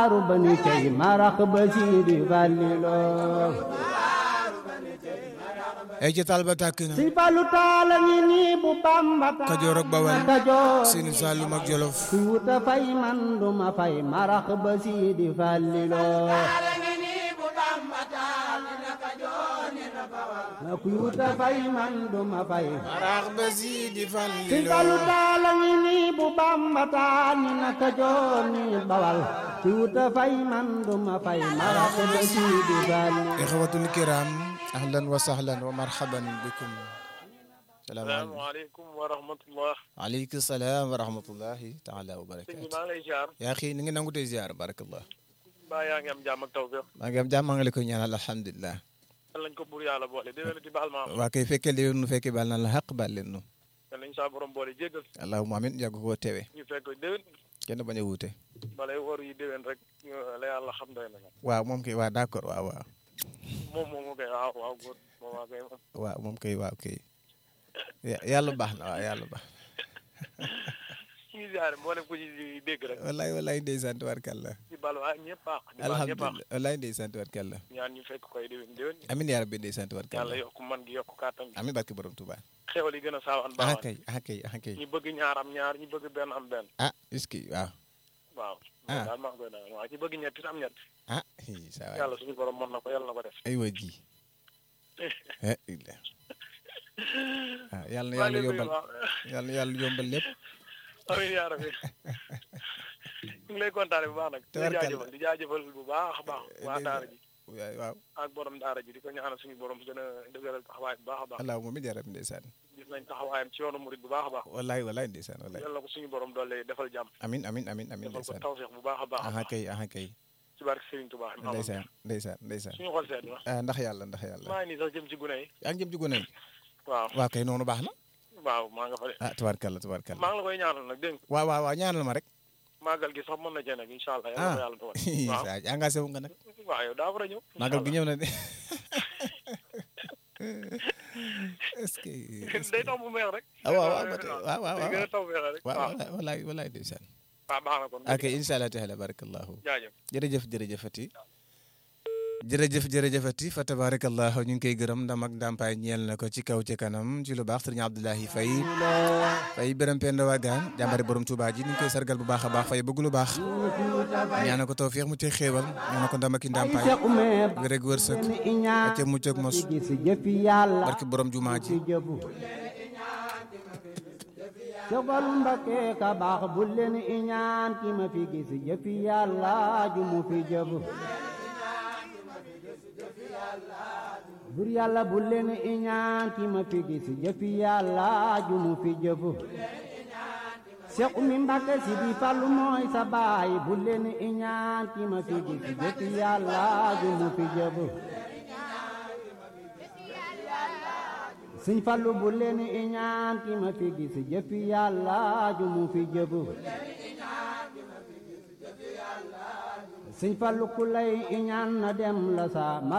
bani cey marax ba siidi falliloo ay ci taal ba tàkk na si balu taala ngi nii bu bamba Kajoor ak Bawal Kajoor Sinu Saalum ak Jolof ku wuta fay man duma fay marax ba siidi falliloo ku wuta fay man duma fay marax ba siidi si balu falliloo taala ngi nii bu bamba taani na Kajoor ni Bawal ku wuta fay man duma fay marax ba siidi falliloo ixwatul kiram ahlan wa sahlan wa marhaban bikum salaamaaleykum salaamaaleykum wa rahmatullah aleykum salaam wa rahmatullahi taala wa sëñ barakaatu bi maa ngi lay ziar yaa xii ni ngi nangu tey ziar barakallah mbaa yaa ngi am jàmm ak tawfeex maa ngi am jàmm maa ngi la koy ñaanal alhamdulilah yal nañ ko buur yàlla boole déwén di baal ma am waa kay fekkee li nu fekkee baal na la xaq baal leen nu yal nañ saa borom boole jéggal allahumma amin yàgg koo tewe ñu fekk déwén kenn bañ a wuute balay wor yi déwén rek ñu la yàlla xam doy na waaw moom kay waa d'accord waaw waaw moom moom mu koy waaw waaw góor moom waa koy moom waaw moom kay waaw kay Ya- yàlla baax na waaw yàlla baax ñu ngi ziare mboolem ku ci dégg rek wallaay wallaay ndeysaan tubarkalla di baal waa ñëpp baax di baal ñëpp baax alhamdulilah wallaay ndeysaan tubarkalla ñaan ñu fekk koy déwén déwén amin yaa rabbi ndeysaan yàlla tubarkalla yokk man gi yokk kàttan gi amin barke borom Tuuba xewal yi gën a saawaan ah baawaan kay ah kay ah kay ñi bëgg ñaar am ñaar ñi bëgg benn am benn ah est-ce que waaw waaw Ah. daal maa ngi koy daal waaw ñi bëgg ñett it am ñett ah hi, saa waay yàlla suñu borom mën na ko yàlla na ko def ay waa ji eh illa ah yàlla na maa yàlla ngi lay yombal nuyu waaw. yàlla na yàlla yombal lépp amiin yaa rabbi ñu ngi lay kontaane bu baax nag di Tabarkalla. jaajëfal di jaajëfal bu baax a baax waa daara ji waaw waaw ak borom daara ji di ko ñaanal suñu borom gën a dëgëral taxawaay bu baax a baax allahumma amin yaa rabbi ndeysaan gis nañ taxawaayam ci yoonu murit bu baax a baax wallaay wallaay ndeysaan wallaay yal na ko suñu borom doole defal jàmm amin amin amin amin defal ko ndeysaan tawfeex bu baax a baax a aha baax kay aha kay ci barke Serigne Touba ndeysaan ndeysaan ndeysaan suñu xol seet na ah ndax yàlla ndax yàlla maa ngi nii sax jëm ci gune yi yaa ngi jëm ci gone yi waaw waaw kay noonu baax na waaw maa nga fa de ah tubaarkalla tubaarkalla maa ngi la koy ñaanal nag dégg nga waaw waaw waaw ñaanal ma rek màggal gi sax mën na cee nag incha allah yàlla ah ko yàlla dogal waaw saa engagé wu nga nag waaw yow daa war a ñëw màggal gi ñëw na de est-ce que est-ce day que taw bu meex rek ah waaw waaw ba tey waaw waaw day gën a waaw taw meex rek waaw waaw wallaay wallaay wallaay ndeysaan waaw baax na kon ok incha allah taala barakallahu jaajëf jërëjëf jërëjëfati jërëjëf jërëjëfati fa tabarakallah ñu ngi koy gërëm ndam ak ndàmpaay ñeel na ko ci kaw ci kanam ci lu baax sëriñ Abdoulahi Faye Faye Biram Penda Wagaan jàmbari borom Touba ji ñu ngi koy sargal bu baax a baax Faye bëgg lu baax ñaana ko tawfiix mu ci xéewal ñaana ko ndam ak i ndàmpaay wér ak wërsëg ak ca mucc ak mos gis jëfi yàlla barki borom jumaa ji ci jëbu Sëfal Mbakke ka baax bu leen iñaan ki ma fi gis jëfi yàlla ju mu fi jëbu bur yàlla bu leen iñaan ki ma fi gis jëfi yàlla ju mu fi jëbu Seex Umi Mbakke si di Fallu mooy sa baay bu leen iñaan ki ma fi gis jëfi yàlla ju mu fi jëbu Sëñ Fallu bu leen iñaan ki ma fi gis jëfi yàlla ju mu fi jëbu Sëñ Fallu ku lay iñaan na dem la sa